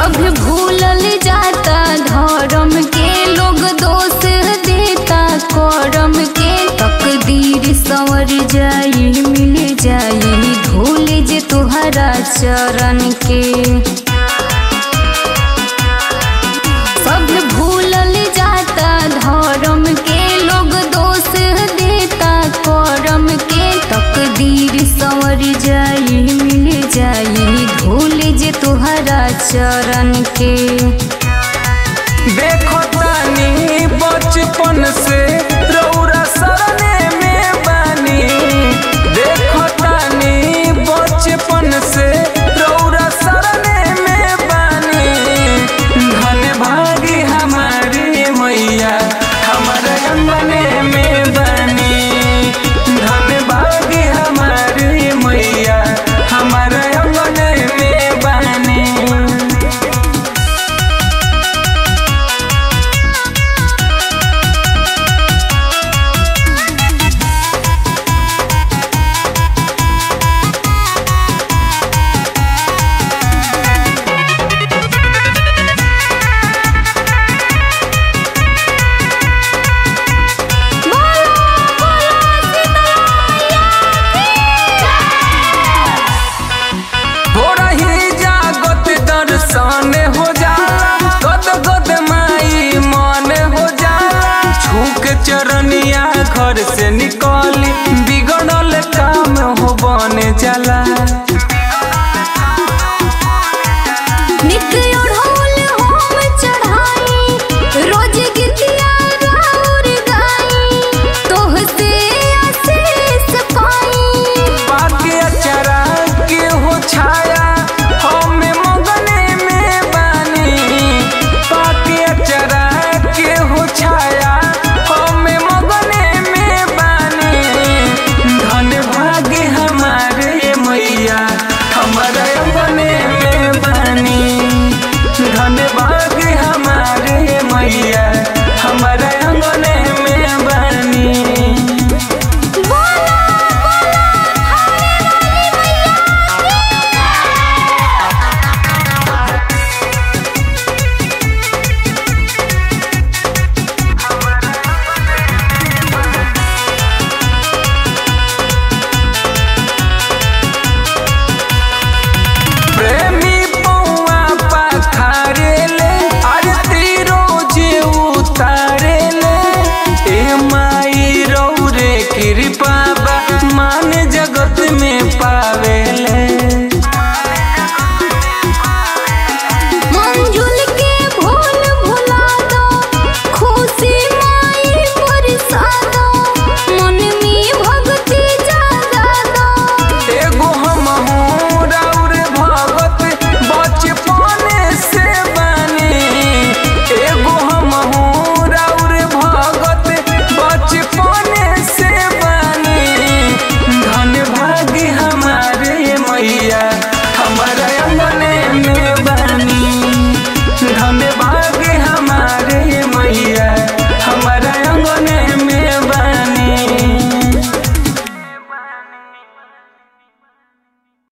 सब भूलल जाता धर्म के लोग दोष देता करम के तकदीर संवर जाई मिल जाई धूल जे तुहरा चरण के सब भूलल जाता धर्म के लोग दोष देता करम के तकदीर संवर जाई मिल जाई धूल जे तुहरा चरण के देखो तानी बचपन से रौरा सरने में बानी देखो तानी बचपन से रौरा सरने में बानी धन भागी हमारी मैया हमारे अंगने में बानी धन भागी हमारी मैया हमारे अंगने में बानी थोड़ा ही जागत दर्शन हो जाला गद गद माई मन हो जाला छूक चरनिया घर से निकल